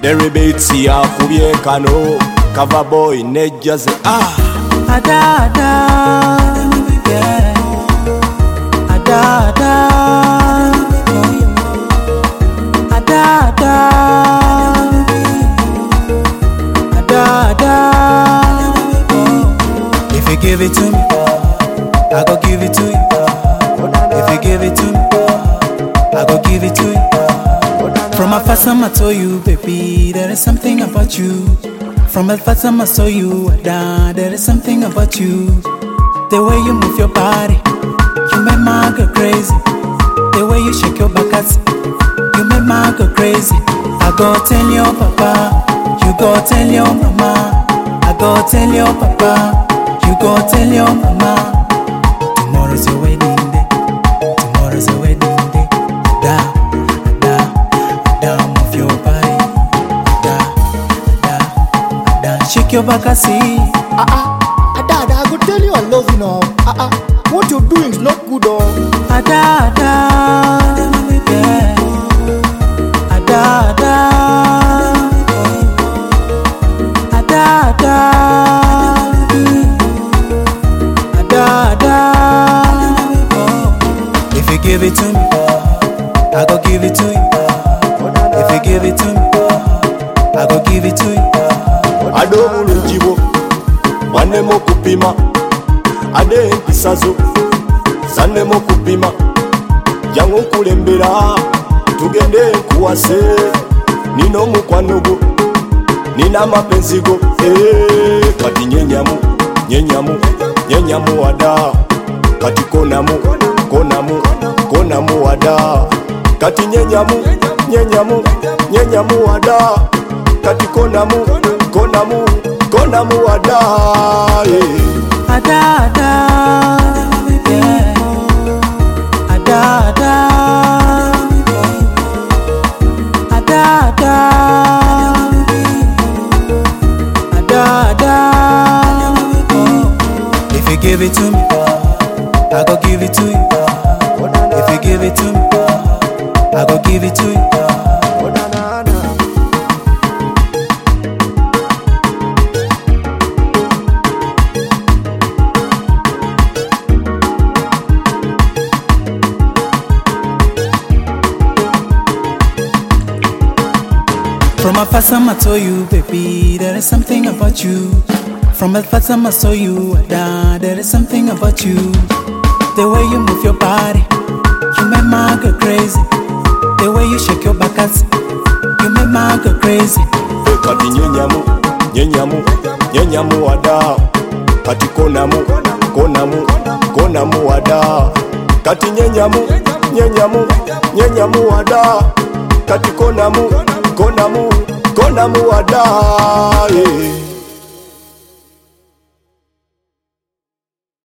Derry Beats yakubye kano Cover boy ne Jazzy ah Ada ada, yeah. Ada ada, ada ada, ada ada. If you give it to me, I go give it to you. If you give it to me, I go give it to you. From a first time I told you, baby, there is something about you. From the first time I saw you, Ada, there is something about you. The way you move your body, you make my girl crazy. The way you shake your back, ass, you make my girl crazy. I go tell your papa, you go tell your mama. I go tell your papa, you go tell your mama. Tomorrow's your wedding day. Tomorrow's your wedding day. Ada, Ada, Ada, move your body. Ada, Ada, Ada, shake your back, I see. Ah ah, Ada, Ada, I go tell you I love you now. Ah ah, what you're doing is not good, oh. Ada, Ada, yeah. Ada, Ada, Ada, Ada, Ada, Ada. If you give it to me, I go give it to you. If you give it to me, I go give it to you. ade obulungi bwo bwannemu okupima ade empisa zo zannemu okupima jangu nkulembera tugende nkuwase nina omukwano gwo nina amapenzi go Eh, kati nyenyamu nyenyamu nyenyamu wada kati konamu konamu konamu wada kati nyenyamu nyenyamu nyenyamu wada kati konamu konamu konamu wada yeah. Ada, Ada, yeah. Ada, Ada, Ada, Ada, Ada, Ada. If you give it to me, I go give it to you. If you give it to me, I go give it to you. From a first time I told you, baby, there is something about you. From a first time I saw you, Ada, there is something about you. The way you move your body, you make my girl crazy. The way you shake your back, ass, you make my girl crazy. kati nyenyamu nyenyamu nyenyamu wada kati konamu konamu konamu wada kati nyenyamu nyenyamu nyenyamu wada kati konamu konamu konamu wada yeah.